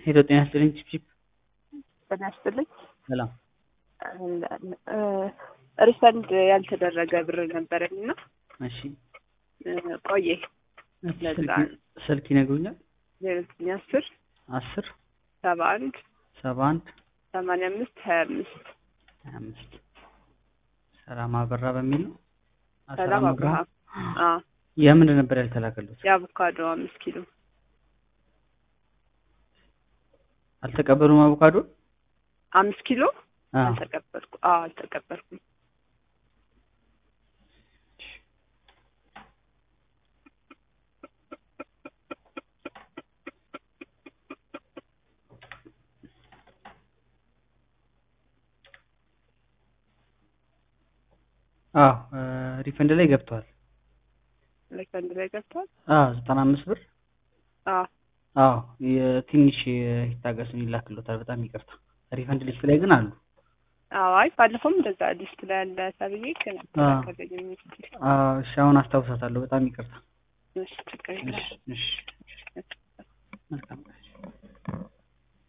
ሄሎ ጤና ይስጥልኝ ቺፕቺፕ ጤና ይስጥልኝ። ሰላም ሪፈንድ ያልተደረገ ብር ነበረኝ እና እሺ ቆየ ስልክ ስልክ ይነግሩኛል ዜሮ ዘጠኝ አስር አስር ሰባ አንድ ሰባ አንድ ሰማንያ አምስት ሀያ አምስት ሀያ አምስት ሰላም አበራ በሚል ነው አ- ሰላም አብርሃ አብርሃም አዎ የምንድን ነበር ያልተላከሉት የአቮካዶ አምስት ኪሎ አልተቀበሉም አቮካዶ አምስት ኪሎ አ አልተቀበልኩ አዎ አልተቀበልኩም አዎ ሪፈንድ ላይ ገብተዋል ሪፈንድ ላይ ገብቷል አዎ ዘጠና አምስት ብር አዎ አዎ የትንሽ ይታገሱን ይላክሎታል በጣም ይቅርታ ሪፈንድ ሊስት ላይ ግን አሉ አዎ አይ ባለፈውም እንደዛ ሊስት ላይ ያለ ተብዬ ግን አዎ። አልተላከልኝም እስኪ አዎ እሺ አሁን አስታውሳታለሁ በጣም ይቅርታ እሺ ችግር የለም እሺ እሺ መልካም ቀን